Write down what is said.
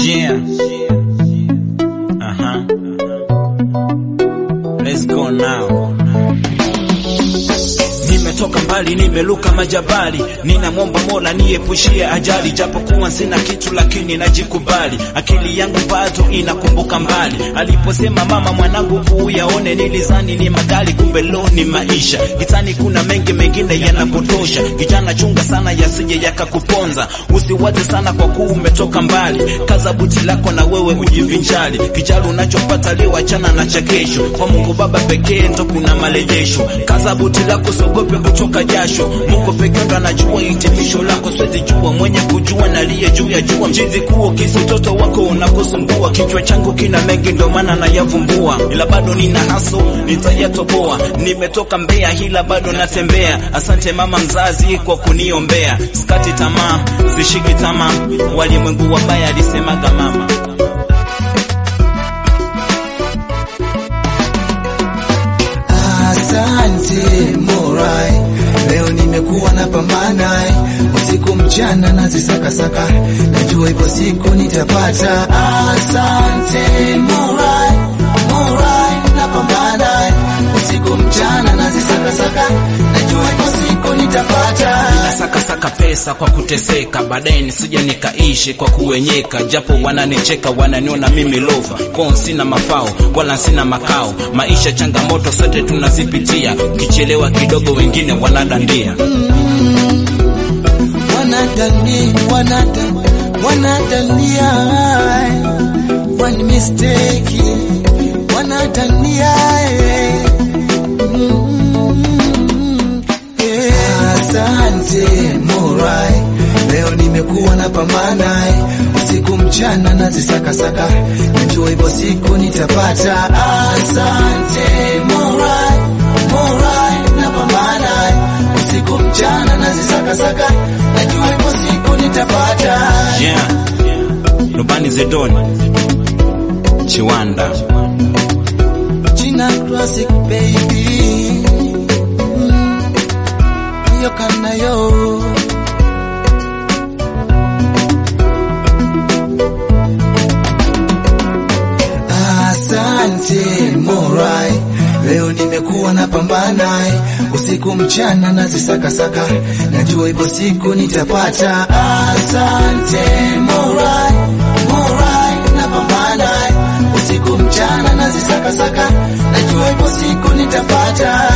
Yeah. Uh-huh. Let's go now. Nimetoka mbali, nimeluka majabali, ninamwomba Mola niepushie ajali, japokuwa sina kitu lakini najikubali. Akili yangu bado inakumbuka mbali, aliposema mama, mwanangu kuyaone, nilizani ni magari, kumbe lo ni maisha. Kitani kuna mengi mengine yanapotosha, kijana chunga sana yasije yakakuponza. Usiwaze sana kwa kuwa umetoka mbali, kaza buti lako na wewe ujivinjali. Kijali unachopata leo, achana na cha kesho, kwa Mungu Baba pekee ndo kuna marejesho. Kaza buti lako, sogope kutoka jasho. Mungu pekee ndo anajua hitimisho lako, siwezi jua mwenye kujua na aliye juu ya jua. Mchizi kuo kisi utoto wako unakusumbua, kichwa changu kina mengi ndo maana nayavumbua, ila bado nina haso nitayatoboa. Nimetoka Mbeya hila bado natembea. Asante mama mzazi kwa kuniombea, sikati tamaa, sishiki tamaa. Walimwengu wabaya alisemaga mama. Asante Morai, leo nimekuwa na pambana usiku mchana nazisakasaka, najua ipo siku nitapata. Asante Morai, Morai, napambana usiku mchana nazisakasaka, najua ipo siku nitapata. Sakasaka pesa kwa kuteseka, baadaye nisije nikaishi kwa kuwenyeka, japo wananicheka wananiona mimi lova kwao, sina mafao wala sina makao. Maisha changamoto sote tunazipitia, ukichelewa kidogo wengine wanadandia. wanadani wanadani wanadania one mistake wanadania eh. Mm, eh. Asante Morai, leo nimekuwa na pambana usiku mchana nazisakasaka, najua ipo siku nitapata. Asante Morai, Morai, napambana usiku mchana nazisakasaka, najua ipo siku nitapata. Yeah. Rubani Zedoni Chiwanda China classic baby, mm, yo kana yo Asante Morai, leo nimekuwa na pambana usiku mchana nazisakasaka, najua ipo siku nitapata. Asante Morai, Morai, napambana usiku mchana nazisakasaka, najua ipo siku nitapata.